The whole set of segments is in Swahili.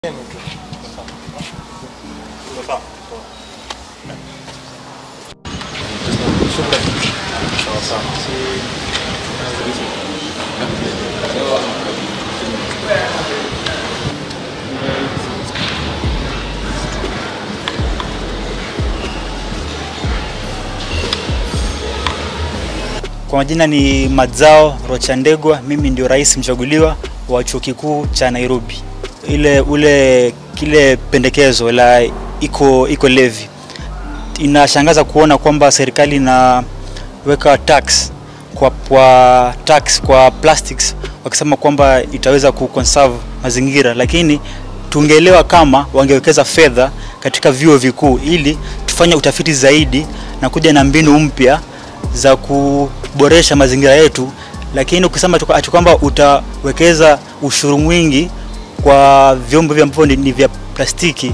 Kwa majina ni Madzao Rochandegwa, mimi ndio rais mchaguliwa wa chuo kikuu cha Nairobi. Ile ule kile pendekezo la iko iko levy inashangaza kuona kwamba serikali inaweka tax kwa, kwa tax kwa plastics wakisema kwamba itaweza kuconserve mazingira, lakini tungeelewa kama wangewekeza fedha katika vyuo vikuu ili tufanye utafiti zaidi na kuja na mbinu mpya za kuboresha mazingira yetu, lakini ukisema tu ati kwamba utawekeza ushuru mwingi kwa vyombo vya ambavyo ni vya plastiki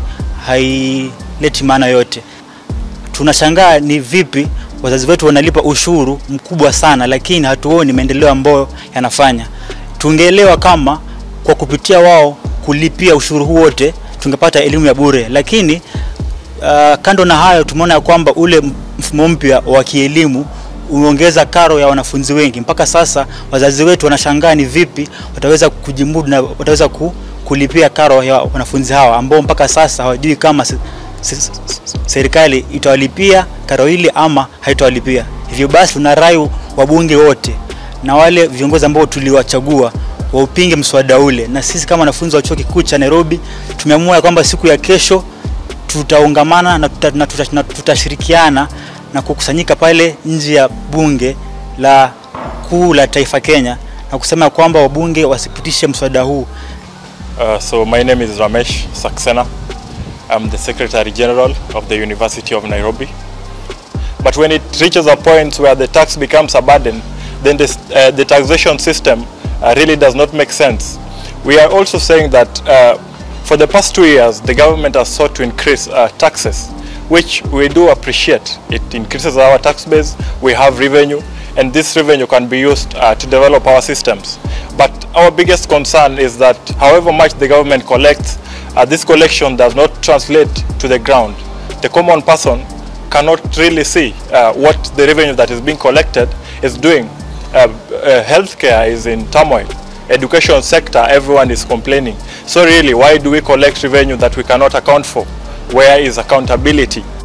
haileti maana yote. Tunashangaa ni vipi wazazi wetu wanalipa ushuru mkubwa sana, lakini hatuoni maendeleo ambayo yanafanya. Tungeelewa kama kwa kupitia wao kulipia ushuru huu wote tungepata elimu ya bure, lakini uh, kando na hayo tumeona ya kwamba ule mfumo mpya wa kielimu umeongeza karo ya wanafunzi wengi. Mpaka sasa wazazi wetu wanashangaa ni vipi wataweza kujimudu na wataweza ku, kulipia karo ya wanafunzi hawa ambao mpaka sasa hawajui kama se, se, se, serikali itawalipia karo hili ama haitawalipia. Hivyo basi tunarai wabunge wote na wale viongozi ambao tuliwachagua waupinge mswada ule, na sisi kama wanafunzi wa chuo kikuu cha Nairobi tumeamua kwamba siku ya kesho tutaungamana na, tuta, na, tuta, na tutashirikiana na kukusanyika pale nje ya bunge la kuu la taifa Kenya na kusema kwamba wabunge wasipitishe mswada huu. Uh, so my name is Ramesh Saxena. I'm the Secretary General of the University of Nairobi. But when it reaches a point where the tax becomes a burden, then this, uh, the taxation system uh, really does not make sense. We are also saying that uh, for the past two years, the government has sought to increase uh, taxes, which we do appreciate. It increases our tax base, we have revenue, and this revenue can be used uh, to develop our systems. But our biggest concern is that however much the government collects, uh, this collection does not translate to the ground. The common person cannot really see uh, what the revenue that is being collected is doing. Uh, uh, healthcare is in turmoil. Education sector, everyone is complaining. So really, why do we collect revenue that we cannot account for? Where is accountability?